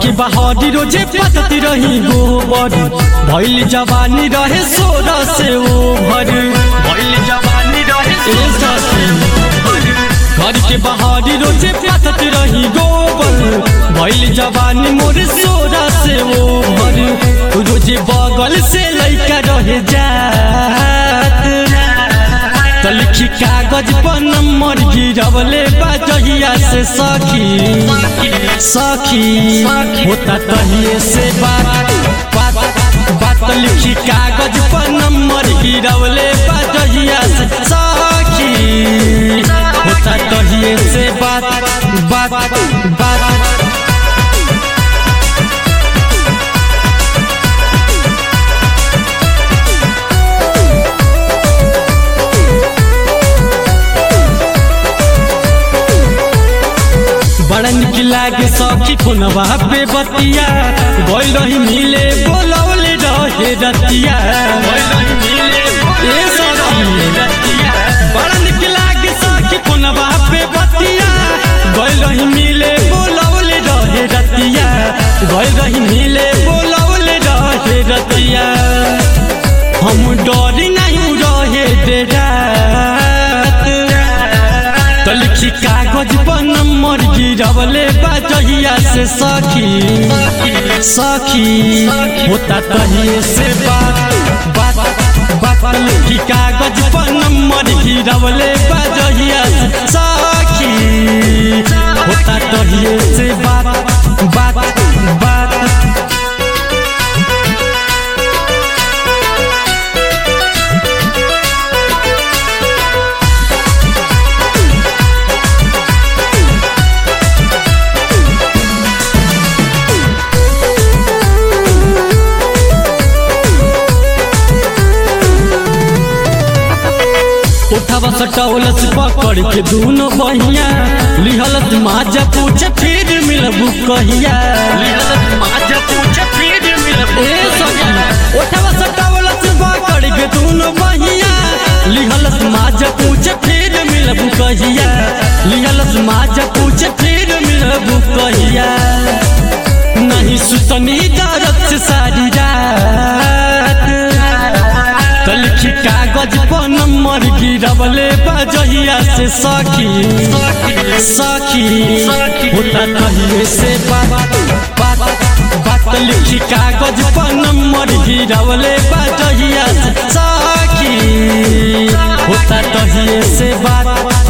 के बहारी रोजे पतती रही गोबर भइल जवानी रहे सोरा से ओभर भइल जवानी रहे घर के बहारी रोजे पतती रही गोबर भइल जवानी मोर सोरा से ओभर रोजे बगल से लइका रहे जात तलखी कागज पर नंबर गिरवले बजहिया से सखी सखी होता तहिए से बात बात बात लिखी कागज पर नंबर गिरवले बजहिया से सखी होता तहिए से बात बात बात बड़ा निक लागे सखी खुनवा पे बतिया गइल रही मिले बोलौले रहे रतिया ए सखी बड़ा निक लागे सखी खुनवा पे बतिया गइल रही मिले बोलौले रहे रतिया गइल रही मिले बोलौले रहे रतिया हम डरी नहीं रहे डेरात तलखी कागज पर नंबर गिरवले बजहिया से सखी सखी होता तहिए से बात बात बात लिखी कागज पर नंबर गिरवले बजहिया से सखी होता तहिए से बात बात बात उठावा सटौलस पकड़ के दूनो बहिया लिहलत माजा पूछे फिर मिलबू कहिया ए सखी उठावा सटौलस पकड़ के दूनो बहिया लिहलस माजा पूछे फिर मिलबू कहिया लिहलस माजा पूछे फिर मिलबू कहिया नहीं सुतनी दरद से सारी रात तलखी कागज पर नंबर गिरवले बजहिया से सखी सखी होता कहिए से बात बात बात लिखी कागज पर नंबर गिरवले बजहिया से सखी होता कहिए से बात